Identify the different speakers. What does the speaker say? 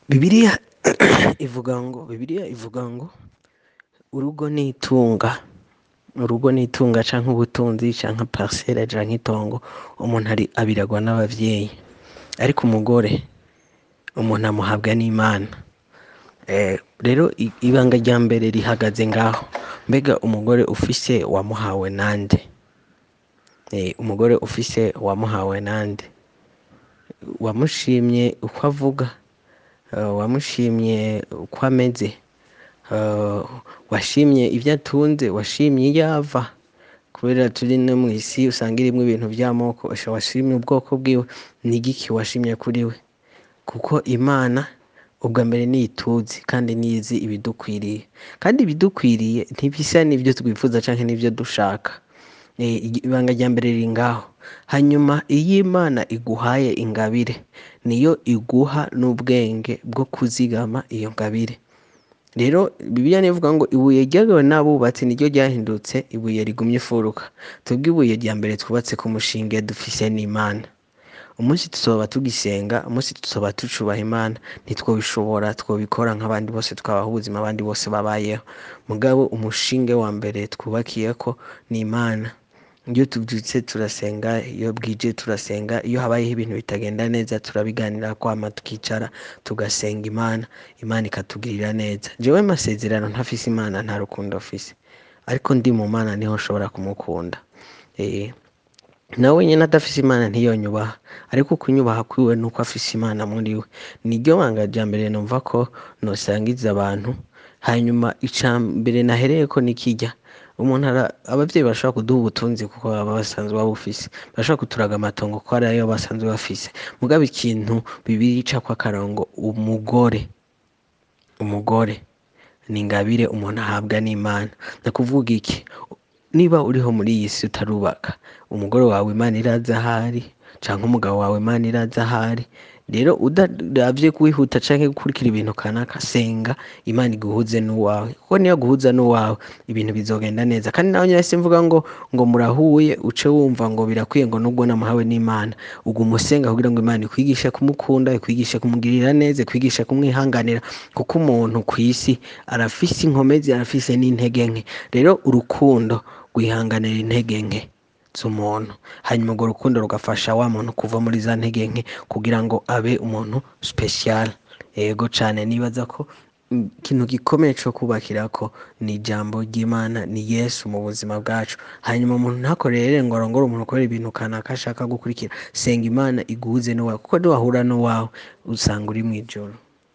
Speaker 1: Bibiliya ivuga ngo Bibiliya ivuga ngo urugo n'itunga urugo n'itunga canke ubutunzi canke parcelle canke itongo umuntu ari abiragwa n'abavyeyi ariko umugore umuntu amuhabwa n'Imana rero ibanga rya mbere rihagaze ngaho mbega umugore ufise wamuhawe nande umugore ufise wamuhawe nande wamushimye uko avuga wamushimye uko ameze washimye ivyo atunze washimye iyo ava kubera turi no mw'isi usanga irimwo ibintu vy'amoko washimye ubwoko bwiwe n'igiki washimye kuri we kuko Imana ubwa mbere niyo ituzi kandi niyo izi ibidukwiriye kandi ibidukwiriye ntibisa n'ivyo twifuza canke n'ivyo dushaka ibanga rya mbere riri ngaho hanyuma iyo Imana iguhaye ingabire niyo iguha n'ubwenge bwo kuzigama iyo ngabire rero Bibiliya nivuga ngo ibuye ryagawe n'abubatsi niryo ryahindutse ibuye rigumye imfuruka twebwe ibuye rya mbere twubatse ku mushinge dufise n'Imana umunsi tuzoba tugisenga umunsi tuzoba tucubaha Imana ntitwobishobora twobikora nk'abandi bose twabaho ubuzima abandi bose babayeho mugabo umushinge wa mbere twubakiyeko n'Imana iyo tuvyutse turasenga iyo bwije turasenga iyo habayeho ibintu bitagenda neza turabiganirako hama tukicara tugasenga Imana Imana ikatugirira neza jewe amasezerano ntafise Imana nta rukundo mfise ariko ndi mu Mana niho nshobora kumukunda nawe nyene adafise Imana ntiyonyubaha ariko kunyubaha kwiwe nuko afise Imana muri we niryo banga rya mbere numva ko nosangiza abantu hanyuma ica mbere nahereyeko ni kirya umuntu abavyeyi barashobora kuduha ubutunzi kuko baba basanzwe babufise barashobora kuturaga amatongo kuko ari ayo basanzwe bafise mugabo ikintu Bibiliya icako akarongo umugore umugore ni ingabire umuntu ahabwa n'Imana nukuvuga iki niba uriho muri iyi si utarubaka umugore wawe Imana irazi ahari canke umugabo wawe Imana irazi ahari rero udaravye kwihuta canke gukurikira ibintu kanaka senga Imana iguhuze n'uwawe kuko niyo guhuza n'uwawe ibintu bizogenda neza kandi naho nyene simvuga ngo ngo murahuye uce wumva ngo birakwiye ngo nubwo namuhawe n'Imana uguma usenga kugira ngo Imana ikwigishe kumukunda ikwigishe kumugirira neza ikwigishe kumwihanganira kuko umuntu kw'isi arafise inkomezi arafise n'intege nke rero urukundo rwihanganira intege nke z'umuntu hanyuma urwo rukundo rugafasha wa muntu kuva muri za ntege nke kugira ngo abe umuntu special yego cane nibaza ko ikintu gikomeye co kubakirako ni ijambo ry'Imana ni Yesu mu buzima bwacu hanyuma umuntu ntakorere ngo arongore umuntu kubera ibintu kanaka ashaka gukurikira senga Imana iguhuze n'uwawe kuko niwahura n'uwawe usanga uri mw'ijuru